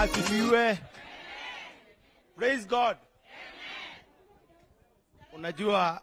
asifiwe. Praise God. Unajua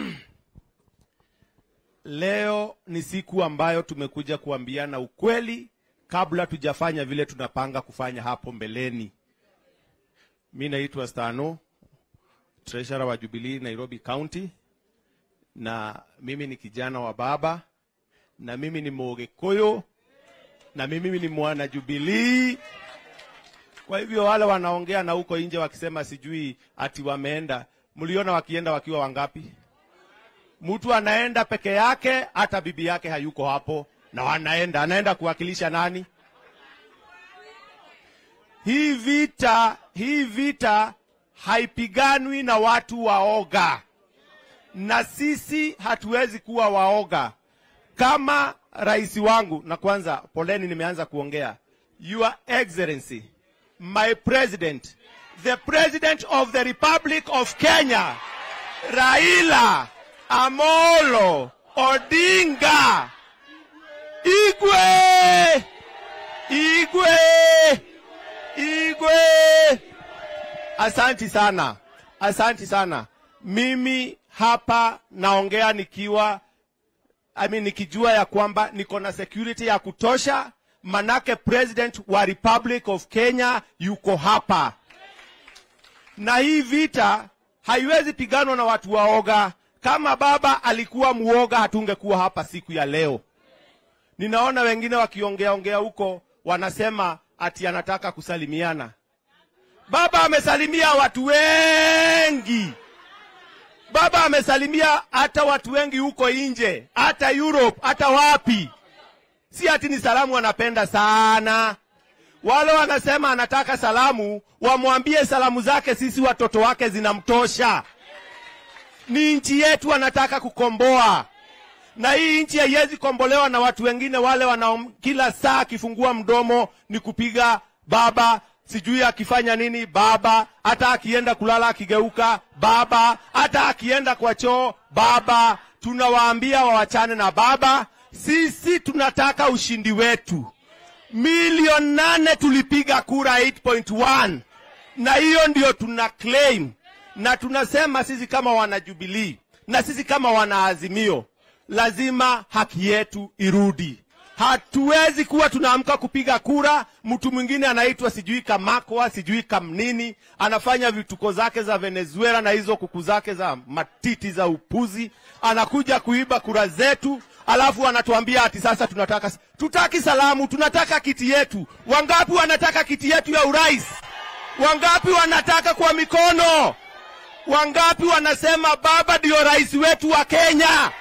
leo ni siku ambayo tumekuja kuambiana ukweli kabla tujafanya vile tunapanga kufanya hapo mbeleni. Mi naitwa Stano, treasurer wa Jubilee Nairobi County, na mimi ni kijana wa baba, na mimi ni Mogikuyu, na mimi ni mwana Jubilee. Kwa hivyo wale wanaongea na huko nje wakisema sijui ati wameenda, mliona wakienda wakiwa wangapi? Mtu anaenda peke yake, hata bibi yake hayuko hapo, na wanaenda, anaenda kuwakilisha nani? Hii vita, hii vita haipiganwi na watu waoga, na sisi hatuwezi kuwa waoga kama rais wangu. Na kwanza, poleni, nimeanza kuongea. Your Excellency, my president, the president of the Republic of Kenya, Raila Amolo Odinga Igwe, Igwe, Igwe. Asanti sana, asanti sana. Mimi hapa naongea nikiwa I mean, nikijua ya kwamba niko na security ya kutosha, manake president wa Republic of Kenya yuko hapa, na hii vita haiwezi piganwa na watu waoga. Kama baba alikuwa muoga, hatungekuwa hapa siku ya leo. Ninaona wengine wakiongea ongea huko wanasema ati anataka kusalimiana. Baba amesalimia watu wengi. Baba amesalimia hata watu wengi huko nje, hata Europe, hata wapi. Si ati ni salamu anapenda sana. Wale wanasema anataka salamu, wamwambie salamu zake sisi watoto wake zinamtosha. Ni nchi yetu anataka kukomboa, na hii nchi haiwezi kombolewa na watu wengine wale wana kila saa akifungua mdomo ni kupiga baba sijui akifanya nini baba, hata akienda kulala akigeuka baba, hata akienda kwa choo baba. Tunawaambia wawachane na baba. Sisi tunataka ushindi wetu. Milioni nane tulipiga kura 8.1 na hiyo ndio tuna claim, na tunasema sisi kama wanajubilii na sisi kama wanaazimio, lazima haki yetu irudi. Hatuwezi kuwa tunaamka kupiga kura, mtu mwingine anaitwa sijui Kamakwa sijui Kamnini, anafanya vituko zake za Venezuela na hizo kuku zake za matiti za upuzi, anakuja kuiba kura zetu, alafu anatuambia ati sasa tunataka tutaki salamu, tunataka kiti yetu. Wangapi wanataka kiti yetu ya urais? Wangapi wanataka kwa mikono? Wangapi wanasema baba ndio rais wetu wa Kenya?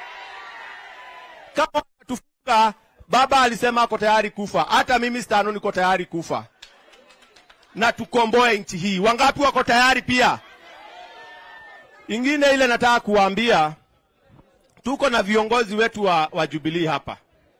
Kama tufunga Baba alisema ako tayari kufa, hata mimi Stano niko tayari kufa na tukomboe nchi hii. Wangapi wako tayari pia? Ingine ile nataka kuwaambia, tuko na viongozi wetu wa, wa Jubilee hapa.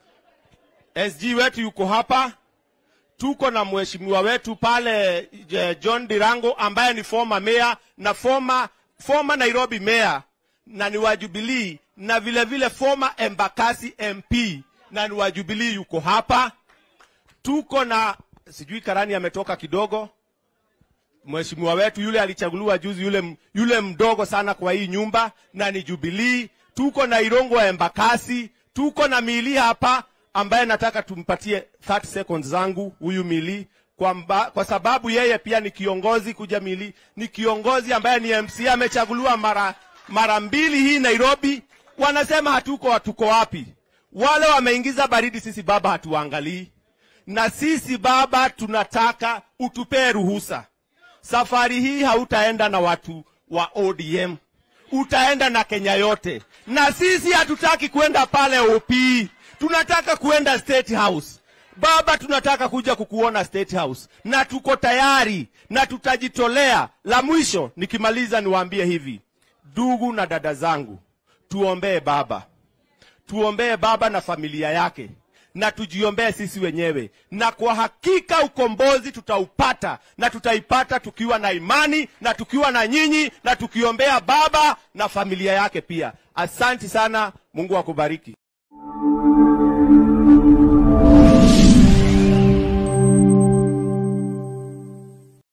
SG wetu yuko hapa, tuko na mheshimiwa wetu pale John Dirango ambaye ni former mayor na former, former Nairobi mayor na ni wa Jubilee na vile vile former Embakasi MP na ni wa Jubilee yuko hapa. Tuko na sijui Karani ametoka kidogo, mheshimiwa wetu yule alichaguliwa juzi, yule, yule mdogo sana kwa hii nyumba na ni Jubilee. Tuko na Irongo wa Embakasi, tuko na Mili hapa ambaye nataka tumpatie 30 seconds zangu huyu Mili kwa, mba, kwa sababu yeye pia ni kiongozi. Kuja Mili ni kiongozi ambaye ni MC amechaguliwa mara, mara mbili hii Nairobi. Wanasema hatuko hatuko wapi? Wale wameingiza baridi, sisi baba hatuangalii. Na sisi baba tunataka utupee ruhusa. Safari hii hautaenda na watu wa ODM, utaenda na Kenya yote, na sisi hatutaki kwenda pale OP, tunataka kwenda State House. Baba, tunataka kuja kukuona State House na tuko tayari na tutajitolea. La mwisho nikimaliza, niwaambie hivi, ndugu na dada zangu, tuombee baba tuombee baba na familia yake na tujiombee sisi wenyewe, na kwa hakika ukombozi tutaupata na tutaipata tukiwa na imani na tukiwa na nyinyi na tukiombea baba na familia yake pia. Asanti sana, Mungu akubariki.